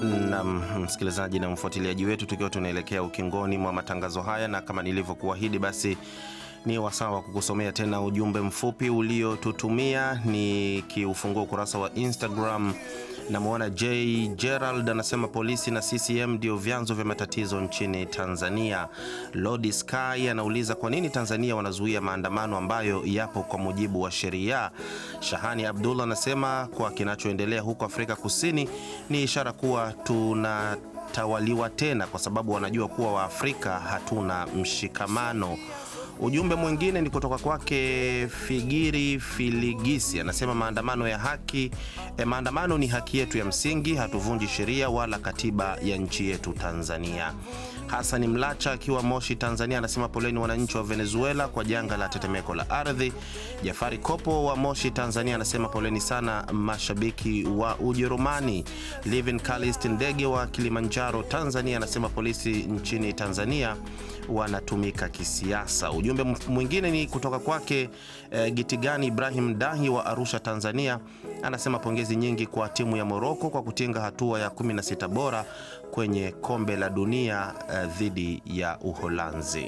na msikilizaji na mfuatiliaji wetu, tukiwa tunaelekea ukingoni mwa matangazo haya, na kama nilivyokuahidi, basi ni wasaa wa kukusomea tena ujumbe mfupi uliotutumia. Ni kiufungua ukurasa wa Instagram. Namwona J Gerald anasema polisi na CCM ndio vyanzo vya matatizo nchini Tanzania. Lodi Sky anauliza kwa nini Tanzania wanazuia maandamano ambayo yapo kwa mujibu wa sheria. Shahani Abdullah anasema kwa kinachoendelea huko Afrika Kusini ni ishara kuwa tunatawaliwa tena, kwa sababu wanajua kuwa Waafrika hatuna mshikamano. Ujumbe mwingine ni kutoka kwake Figiri Filigisi, anasema maandamano ya haki eh, maandamano ni haki yetu ya msingi, hatuvunji sheria wala katiba ya nchi yetu Tanzania. Hasani Mlacha akiwa Moshi, Tanzania, anasema poleni wananchi wa Venezuela kwa janga la tetemeko la ardhi. Jafari Kopo wa Moshi, Tanzania, anasema poleni sana mashabiki wa Ujerumani. Livin Kalist Ndege wa Kilimanjaro, Tanzania, anasema polisi nchini Tanzania wanatumika kisiasa. Ujumbe mwingine ni kutoka kwake eh, Gitigani Ibrahim Dahi wa Arusha, Tanzania, anasema pongezi nyingi kwa timu ya Moroko kwa kutinga hatua ya 16 bora kwenye kombe la dunia eh, dhidi ya Uholanzi.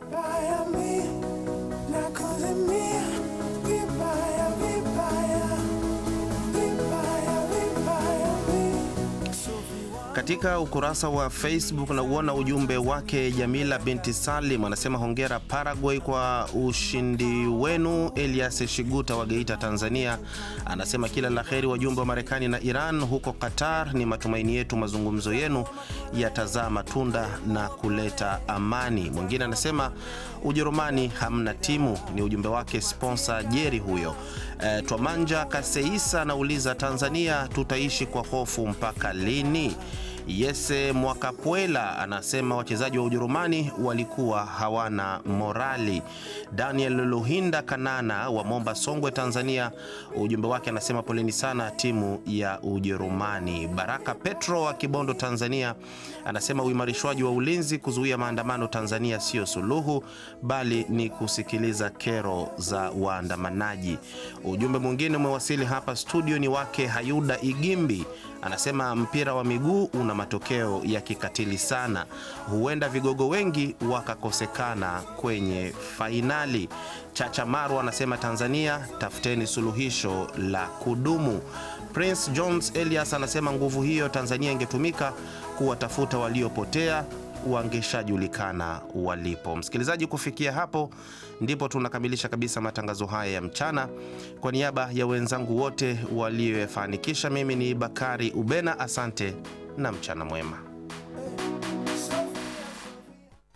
Katika ukurasa wa Facebook na uona ujumbe wake Jamila binti Salim anasema hongera Paraguay kwa ushindi wenu. Elias Shiguta wa Geita, Tanzania anasema kila la heri wajumbe wa Marekani na Iran huko Qatar. Ni matumaini yetu mazungumzo yenu yatazaa matunda na kuleta amani. Mwingine anasema Ujerumani hamna timu, ni ujumbe wake sponsor Jeri huyo. E, Twamanja Kaseisa anauliza Tanzania tutaishi kwa hofu mpaka lini? Yese Mwakapwela anasema wachezaji wa Ujerumani walikuwa hawana morali. Daniel Luhinda Kanana wa Momba Songwe, Tanzania, ujumbe wake anasema poleni sana timu ya Ujerumani. Baraka Petro wa Kibondo, Tanzania, anasema uimarishwaji wa ulinzi kuzuia maandamano Tanzania sio suluhu, bali ni kusikiliza kero za waandamanaji. Ujumbe mwingine umewasili hapa studio, ni wake Hayuda Igimbi anasema mpira wa miguu una matokeo ya kikatili sana, huenda vigogo wengi wakakosekana kwenye fainali. Chacha Maru anasema Tanzania, tafuteni suluhisho la kudumu. Prince Jones Elias anasema nguvu hiyo Tanzania ingetumika kuwatafuta waliopotea wangeshajulikana walipo. Msikilizaji, kufikia hapo ndipo tunakamilisha kabisa matangazo haya ya mchana. Kwa niaba ya wenzangu wote walioyafanikisha, mimi ni Bakari Ubena, asante na mchana mwema.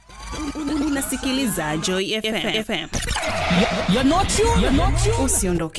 Unasikiliza Joy FM. You're not you, you're not you. Usiondoke.